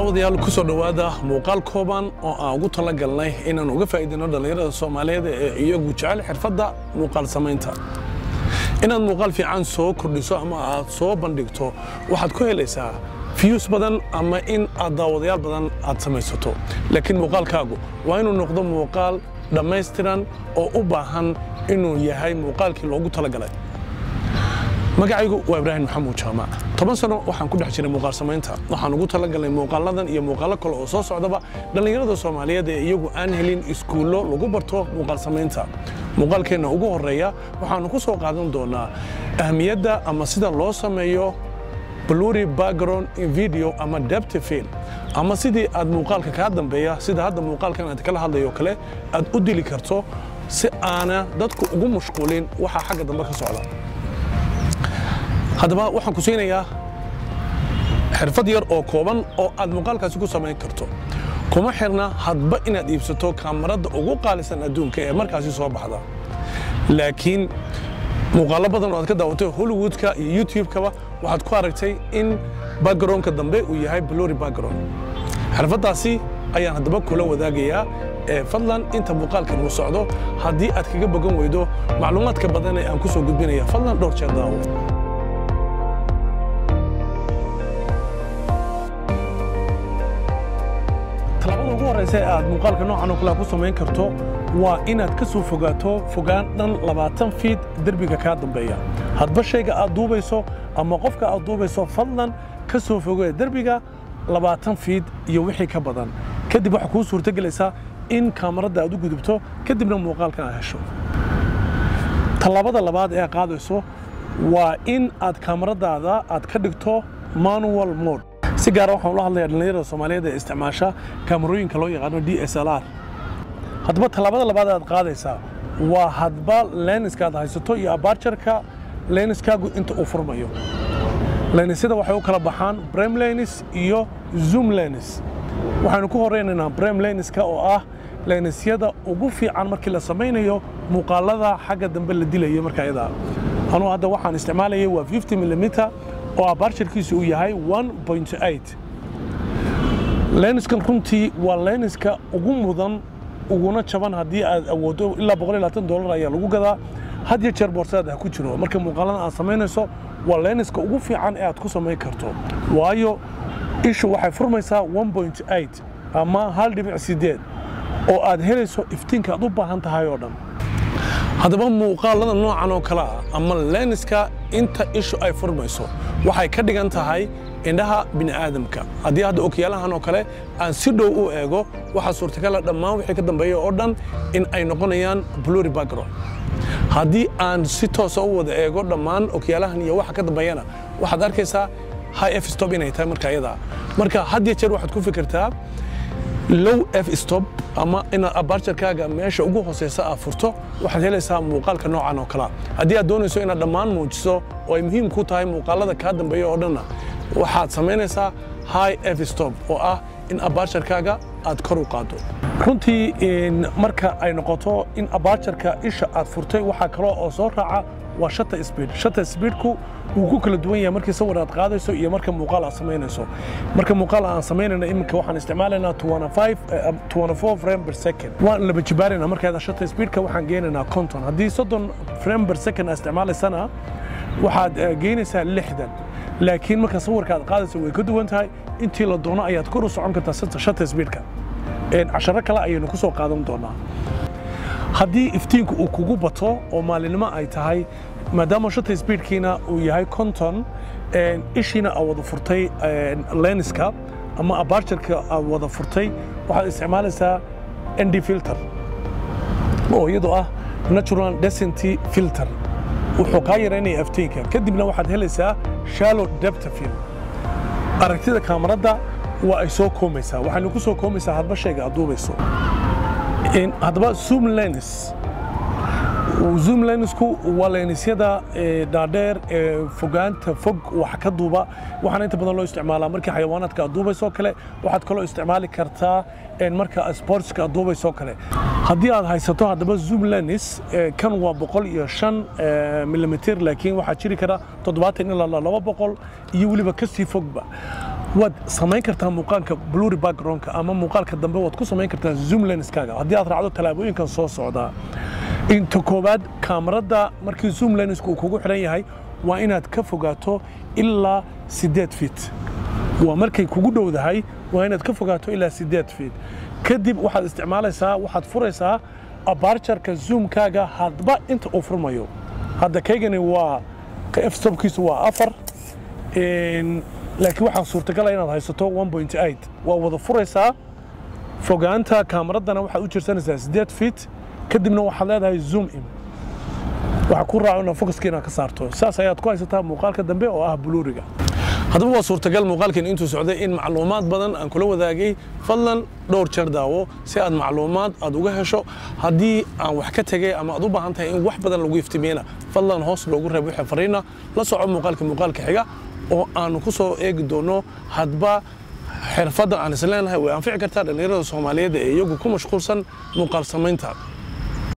daawadayaal ku soo dhowaada muuqaal kooban oo aan ugu talagalnay inaan uga faa'iidayno dhallinyarada soomaaliyeed ee iyagu jecel xirfadda muuqaal samaynta inaad muuqaal fiican soo kordhiso ama aad soo bandhigto waxaad ku helaysaa fiyus badan ama in aad daawadayaal badan aad samaysato laakiin muuqaalkaagu waa inuu noqdo muuqaal dhammaystiran oo u baahan inuu yahay muuqaalkii loogu talagalay magacaygu waa ibraahim maxamuud jaamac toban sano waxaan ku dhex jiray muuqaal samaynta waxaan ugu talagalnay muuqaaladan iyo muuqaallo kale oo soo socdaba dhallinyarada soomaaliyeed ee iyagu aan helin iskuullo lagu barto muuqaal samaynta muuqaalkeenna ugu horreeya waxaannu ku soo qaadan doonaa ahmiyadda ama sida loo sameeyo bluri background in video ama depth film ama sidii aad muuqaalka kaa dambeeya sida hadda muuqaalkan aad kala hadlayo kale aad u dili karto si aana dadku ugu mashquulin waxa xagga dambe ka socda haddaba waxaan ku siinayaa xirfad yar oo kooban oo aad muuqaalkaasi ku samayn karto kuma xirna hadba inaad iibsato kaamarada ugu qaalisan adduunka ee markaasi soo baxda laakiin muuqaallo badan oo aad ka daawatay hollywoodka iyo youtube-kaba waxaad ku aragtay in backgroundka dambe uu yahay blori background xirfaddaasi ayaan haddaba kula wadaagayaa ee fadlan inta muuqaalkan uu socdo haddii aad kaga bogan weydo macluumaadka badan ee aan ku soo gudbinaya fadlan dhowr jeer daawo talaabada ugu horraysa ee aad muuqaalka noocan oo kale ku samayn karto waa inaad ka soo fogaato fogaan dhan labaatan fiid derbiga kaa dambeeya hadba shayga aad duubayso ama qofka aad duubayso fadlan ka soo fogee derbiga labaatan fiid iyo wixii ka badan kadib waxaa kuu suurtogelaysaa in kaamarada aad u gudubto kadibna muuqaalkan aad hesho tallaabada labaad ee aad qaadayso waa in aad kaamaradaada aad ka dhigto manual mode si gaara waxaan ula hadlayaa dhallinyarada soomaaliyeed ee isticmaasha kaamarooyinka loo yaqaano d s l r haddaba tallaabada labaad aad qaadaysaa waa hadba leniska aad haysato iyo abarjarka leniskaagu inta uu furmayo lenisyada waxay u kala baxaan brem lenis iyo zoom lenis waxaynu ku horeynaynaa brem leniska oo ah lenisyada ugu fiican markii la samaynayo muuqaalada xagga dambe la dilayo marka iyadaa anuu hadda waxaan isticmaalayay waa 50 millimeter oo abarjarkiisu uu yahay 1.8 leniskan runtii waa leniska ugu mudan uguna jaban haddii aad awooddo ilaa dolar ayaa lagu gadaa had iyo jeer boorsaada ha ku jiro marka muuqaalada aad samaynayso waa leniska ugu fiican ee aad ku samayn karto waayo ishu waxay furmaysaa 1.8 ama hal dhibic sideed oo aad helayso iftiinka aad u baahan tahay oo dhan haddaba muuqaalada noocan oo kale ah ama leniska inta ishu ay furmayso waxay ka dhigan tahay indhaha bini'aadamka haddii hadda okyaalahan oo kale aan si dhow u eego waxaa suurtagala dhammaan wixii ka dambeeya oo dhan in ay noqonayaan bluri background haddii aan si toosa u wada eego dhammaan okyaalahan iyo waxa ka dambeeyana waxaad arkaysaa high f stop inay tahay marka ayadaa marka had iyo jeer waxaad ku fikirtaa low f stop ama inaad abarjarkaaga meesha ugu hooseysa aad furto waxaad helaysaa muuqaalka noocan oo kalea haddii aad doonayso inaad dhammaan muujiso oo ay muhiim ku tahay muuqaalada kaa dambeeya oo dhanna waxaad samaynaysaa high f stop oo ah in abarjarkaaga aad kor u qaado runtii marka ay noqoto in abarjarka isha aad furtay waxaa kaloo oo soo raaca waa shata speed shata speedku wuu ku kala duwan yahay markii sawir aad qaadayso iyo marka muuqaal aad samaynayso marka muuqaal aan samaynayna iminka waxaan isticmaalaynaa 24 frame per second waan laba jibaarayna markaada shata speedka waxaan geenaynaa konton haddii soddon frame per second aad isticmaalaysana waxaad geynaysaa lixdan laakiin marka sawirka aad qaadayso way ka duwan tahay intii la doono ayaad kor u socon kartaa shata speedka casharo kale ayaynu ku soo qaadan doonaa haddii iftiinku uu kugu bato oo maalinimo ay tahay maadaama shata speedkiina uu yahay konton ishiina aad wada furtay leniska ama abarjarka aad wada furtay waxaad isticmaalaysaa nd filter oo iyadoo ah natural decenty filter wuxuu kaa yaraynaya iftiinka kadibna waxaad helaysaa shallow depth film aragtida kaamarada waa ay soo koomaysaa waxaynu ku soo koomaysaa hadba shayga aad duubayso haddaba zoom lens zoom lensku waa lenisyada dhaadheer ee fogaanta fog wax ka duuba waxaana inta badan loo isticmaalaa markii xayawaanaadka aad duubaysoo kale waxaad kaloo isticmaali kartaa marka sportska aad duubaysoo kale haddii aad haysato haddaba zoom lens kan waa boqol iyo shan milimitr laakiin waxaa jiri kara toddobaatan ilaa laba boqol iyo weliba kasii fogba waad samayn kartaa muuqaalka blurry backgroundka ama muuqaalka dambe waad ku samayn kartaa zoom lenskaaga haddii aad raacdo tallaabooyinkan soo socdaa inta koowaad kaamarada markii zoom lensku uu kugu xidhan yahay waa inaad ka fogaato ilaa siddeed feet waa markay kugu dhowdahay waa inaad ka fogaato ilaa siddeed feet kadib waxaad isticmaalaysaa waxaad furaysaa abarjarka zoomkaaga hadba inta uu furmayo hadda kaygani waa ka f-stopkiisu waa afar laakiin waxaa suurtagala inaad haysato 1.8 waa wada furaysaa fogaanta kaamaraddana waxaad u jirsanaysaa siddeed feet kadibna waxaad leedahay zoom in waxaa ku raaco inaad focuska inaad ka saarto saas ayaad ku haysataa muuqaalka dambe oo ah buluuriga haddaba waa suurtagal muuqaalkan intuu socday in macluumaad badan aan kula wadaagay fadlan dhowr jeer daawo si aad macluumaad aad uga hesho haddii aan wax ka tegay ama aad u baahan tahay in wax badan lagu iftimiyena fadlan hoos loogu reeb wixii fariina la soco muuqaalka muuqaalka xiga oo aanu ku soo eegi doono hadba xirfadda aan isleenahay way anfici kartaa dhallinyarada soomaaliyeed ee iyagu ku mashquulsan muuqaal samaynta